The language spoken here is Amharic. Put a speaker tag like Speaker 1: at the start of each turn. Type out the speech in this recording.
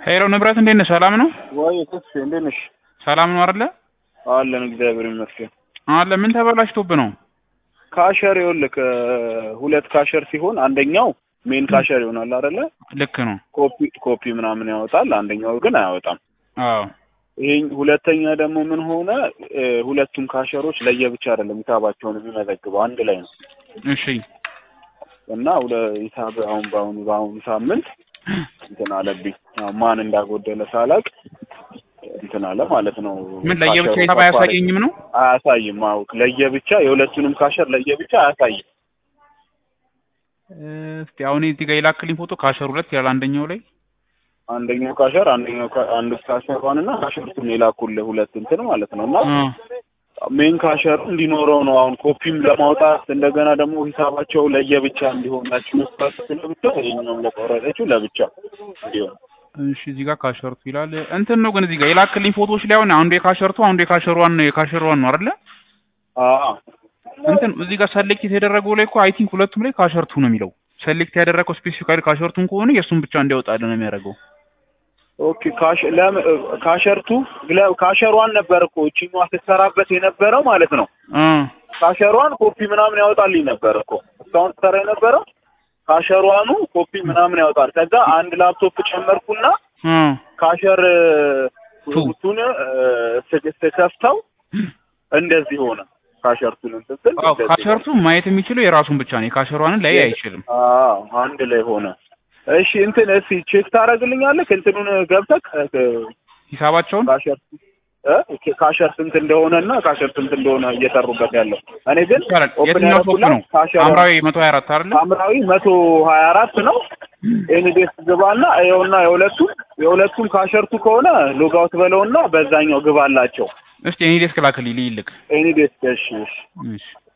Speaker 1: ሄሎ ንብረት እንዴት ነህ? ሰላም ነው?
Speaker 2: ወይ ተስፋ እንዴት ነሽ?
Speaker 1: ሰላም ነው አይደለ?
Speaker 2: አለን እግዚአብሔር ይመስገን።
Speaker 1: አለ ምን ተበላሽቶብህ ነው?
Speaker 2: ካሸር ይኸውልህ ሁለት ካሸር ሲሆን አንደኛው ሜን ካሸር ይሆናል አይደለ?
Speaker 1: ልክ ነው።
Speaker 2: ኮፒ ኮፒ ምናምን ያወጣል፣ አንደኛው ግን አያወጣም።
Speaker 1: አዎ
Speaker 2: ይሄ ሁለተኛ ደግሞ ምን ሆነ እ፣ ሁለቱም ካሸሮች ለየብቻ አይደለም ሂሳባቸውን የሚመዘግበው አንድ ላይ ነው
Speaker 1: እሺ
Speaker 2: እና ሁለ ሂሳብ አሁን በአሁኑ በአሁኑ ሳምንት እንትን አለብኝ ያው ማን እንዳጎደለ ሳላቅ እንትን አለ ማለት ነው።
Speaker 1: ምን ለየብቻ
Speaker 2: ካሸሩ
Speaker 1: ሂሳብ
Speaker 2: ከፍ አለ።
Speaker 1: አያሳየኝም ነው?
Speaker 2: አያሳይም። አዎ ለየብቻ የሁለቱንም ካሸር ለየብቻ አያሳይም።
Speaker 1: እስቲ አሁን እዚህ ጋር የላክልኝ ፎቶ ካሸር ሁለት ይላል አንደኛው ላይ
Speaker 2: አንደኛው ካሸር አንደኛው ካ- አንዱ ካሸር ዋንና ካሸርቱን የላኩልህ ሁለት እንትን ማለት ነው እና
Speaker 1: አ
Speaker 2: ሜን ካሸር እንዲኖረው ነው አሁን ኮፒም ለማውጣት እንደገና ደግሞ ሂሳባቸው ለየብቻ እንዲሆናችሁ መስራት ለብቻ ይሄኛውም ለቆረጠችው ለብቻ እንዲሆን
Speaker 1: እሺ እዚህ ጋር ካሸርቱ ይላል እንትን ነው ግን እዚህ ጋር የላክልኝ ፎቶዎች ላይ አሁን አንዱ የካሸርቱ አንዱ የካሸሯን ነው የካሸሯን ነው አይደለ?
Speaker 2: አዎ
Speaker 1: እንትን እዚህ ጋር ሰሌክት የተደረገው ላይ እኮ አይ ቲንክ ሁለቱም ላይ ካሸርቱ ነው የሚለው። ሰሌክት ያደረገው ስፔሲፊካሊ ካሸርቱን ከሆነ የእሱን ብቻ እንዲያወጣልን ነው የሚያደርገው።
Speaker 2: ኦኬ ካሽ ለም ካሸርቱ ግለ- ካሸሯን ነበር እኮ እቺኛዋ ስትሰራበት የነበረው ማለት ነው
Speaker 1: አ
Speaker 2: ካሸሯን ኮፒ ምናምን ያወጣልኝ ነበር እኮ እስካሁን ትሰራ የነበረው ካሸሯኑ ኮፒ ምናምን ያወጣል። ከዛ አንድ ላፕቶፕ ጨመርኩና
Speaker 1: አ
Speaker 2: ካሸር
Speaker 1: ቱ።
Speaker 2: ቱን ስከፍተው እንደዚህ ሆነ። ካሸርቱን እንትን ስል
Speaker 1: አዎ
Speaker 2: እንደዚህ
Speaker 1: ካሸርቱ ማየት የሚችለው የራሱን ብቻ ነው። የካሸሯንን ላይ አይችልም።
Speaker 2: አዎ አንድ ላይ ሆነ። እሺ እንትን እስኪ ቼክ ታደርግልኛለህ? እንትኑን ገብተህ
Speaker 1: ሂሳባቸውን
Speaker 2: ካሸር እ ካሸር ስንት እንደሆነና ካሸር ስንት እንደሆነ እየሰሩበት ያለው እኔ ግን
Speaker 1: ይቻላል።
Speaker 2: ኦፕን
Speaker 1: የትኛው ፎቶ
Speaker 2: ያደረኩላት
Speaker 1: ነው?
Speaker 2: ካሸር
Speaker 1: ሐምራዊ መቶ ሀያ አራት አይደለ?
Speaker 2: ሐምራዊ መቶ ሀያ አራት ነው። ኤኒዴስ ግባና ይኸውና የሁለቱም የሁለቱም ካሸርቱ ከሆነ ሎጋውት በለውና በዛኛው ግባላቸው
Speaker 1: እስቲ እኔ ዴስክ ላክልኝ ልይልክ።
Speaker 2: ኤኒዴስ እሺ እሺ
Speaker 1: እሺ